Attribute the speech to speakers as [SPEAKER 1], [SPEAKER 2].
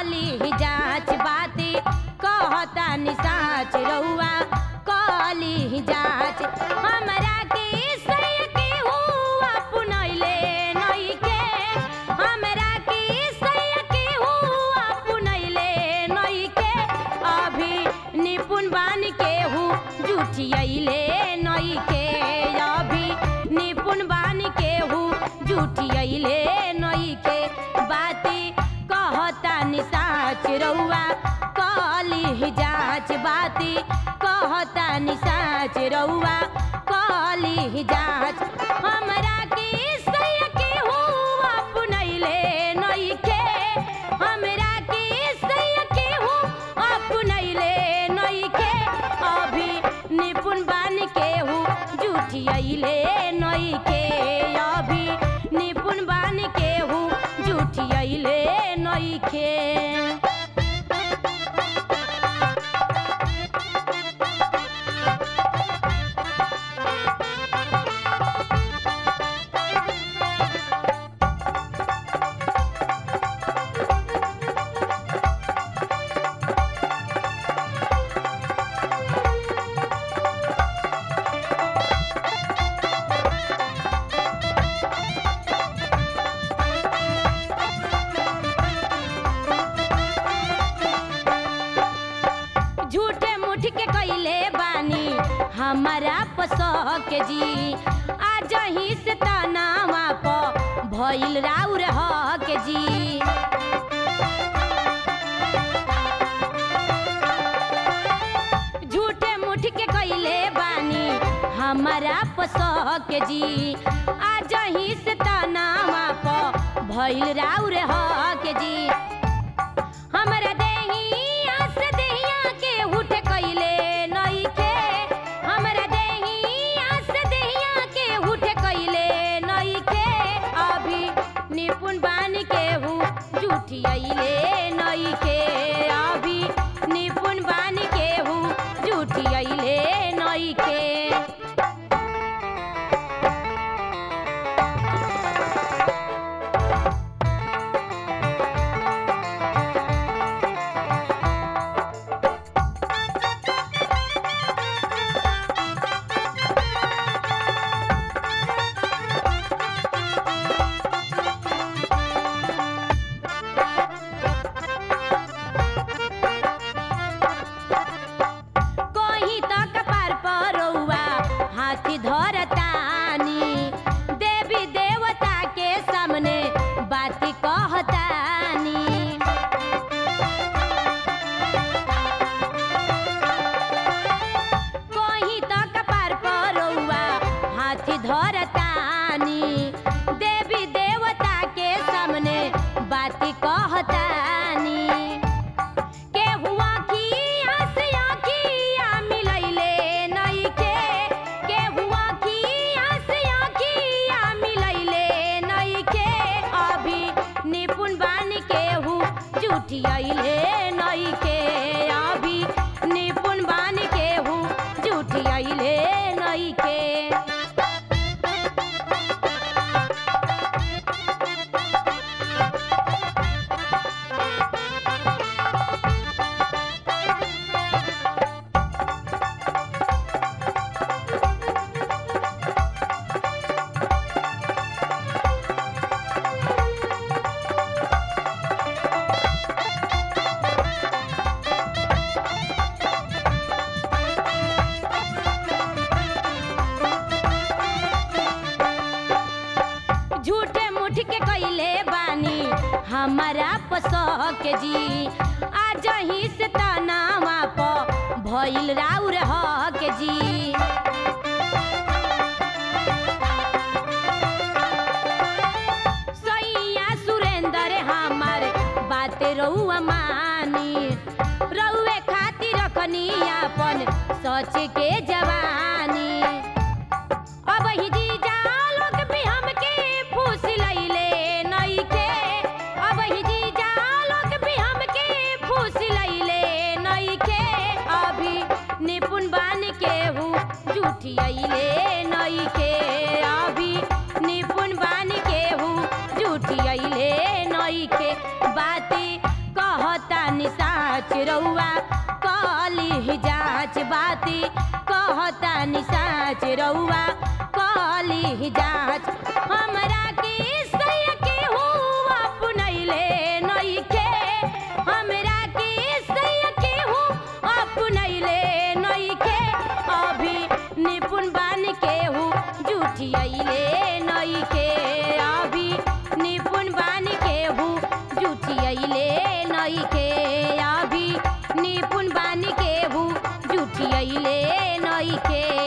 [SPEAKER 1] कली जांच बाती कहता निसाच रउआ कली जांच हमरा के सय के हुआ पुनैले नइखे हमरा के सय के हुआ पुनैले नइखे अभी निपुण बान के हु जुठियैले नइखे अभी निपुण बान के हु जुठियैले नइखे बाती कहता निसाच रउआ कली जांच बाती कहता निसाच रउआ कली जांच हमरा के सय के हुआ पुनैले नइखे हमरा के सय के हु अपनैले नइखे अभी निपुण बान के हु जुठियैले नइखे अभी निपुण बान के हु जुठियैले नइखे झूठे मुठ के कैले बानी हमारा पसक जी आज ही से तनावा प भइल राउर हक जी झूठे मुठ के कैले बानी हमारा पसक जी आज ही से तनावा प भइल राउर हक जी हमरा देहिया से देहिया के उठ कैले नइखे हमरा देहिया से देहिया के उठ कैले नइखे अभी निपुण बान के हु जुठियैले नइखे अभी निपुण बान के हु जुठियैले नइखे कहीं त कपार पर रउआ हाथी धरतानी देवी देवता के सामने बाती कहतानी कहीं त कपार पर रउआ हाथी धरतानी देवी देवता के सामने बाती कहतानी के हुआ खिया से आखिया मिलैले नइखे के हुआ खिया से आखिया मिलैले नइखे अभी निपुण बान के हु जुठियैले नइखे अभी निपुण बान के हु जुठियैले नइखे झूठे मुठ के कैले बानी हमारा पसक जी आज ही से तनावा प भइल राउर हक जी सैया सुरेंद्र हमार बात रउआ मानी रउए खातिर रखनी अपन सच के जवानी अब ही जीजा लोग भी हमके फूस लैले नइखे अब ही जीजा लोग भी हमके फूस लैले नइखे अभी निपुण बान के हूँ जुठियैले नइखे अभी निपुण बान के हूँ जुठियैले नइखे बाती कहत रउआ कली जांच बाती कहता निसाच रउआ कली जांच हमरा के सैया के हुआ अपनैले नइखे हमरा के सैया के हूँ अपनैले नइखे अभी निपुण बान के हूँ जुठियैले नइखे अभी निपुण बान के हूँ जुठियैले नइखे अभी निपुण बान के हूँ जुठियैले नइखे